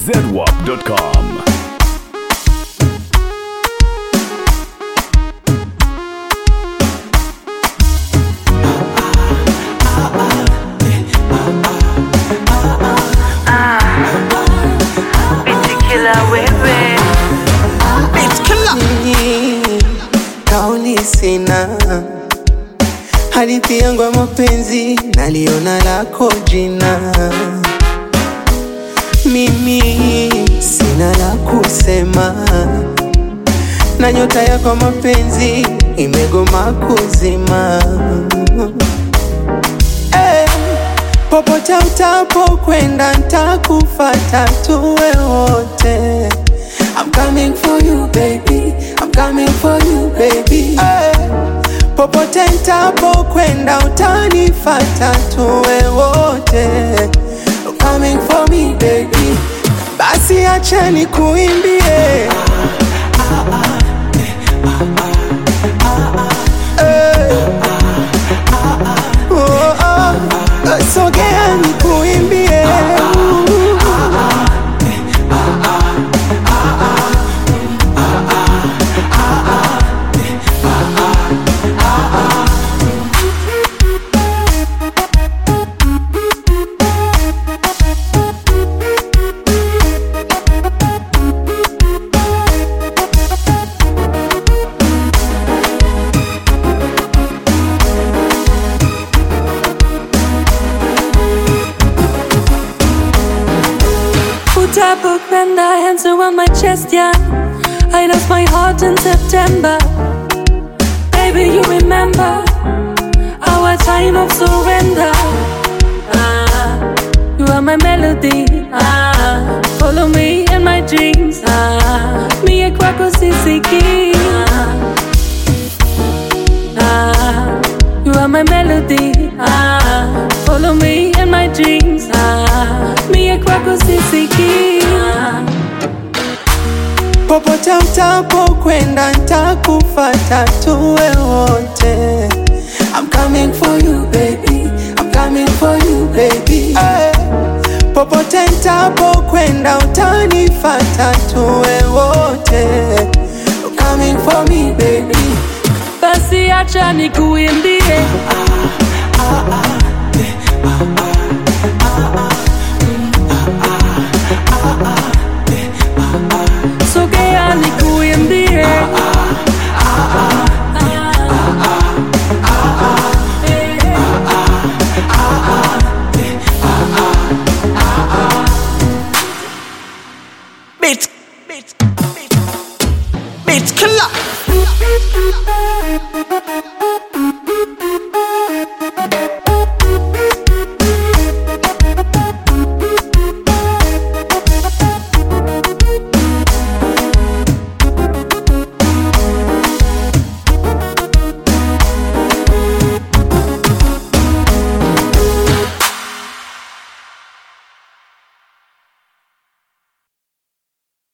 zedwap.com. kauli sina hadithi yangu ya mapenzi naliona lako jina mimi sina la kusema na nyota yako mapenzi imegoma kuzima Eh, popote utapokwenda ntakufata tuwe wote I'm coming for you baby I'm coming for you baby eh, popote ntapokwenda utanifata tuwe wote I'm coming for me baby basi acha nikuimbie Eh, oh, oh, sogea nikuimbie Utapokwenda hands around my chest, yeah. I lost my heart in September. Baby, you remember our time of surrender. Ah, you are my melody. Ah, follow me in my dreams. Ah, me a kwako sisiki. Ah, ah, you are my melody. Ah, follow me in my dreams. Ah, me a kwako sisiki. Ah, popote utapokwenda ntakufata tuwe wote I'm coming for you baby I'm coming for you baby eh, popote ntapokwenda utanifata tuwe wote I'm coming for me baby basi acha nikuimbie. Sogea nikuimbie. Beat, beat, beat, beat killer.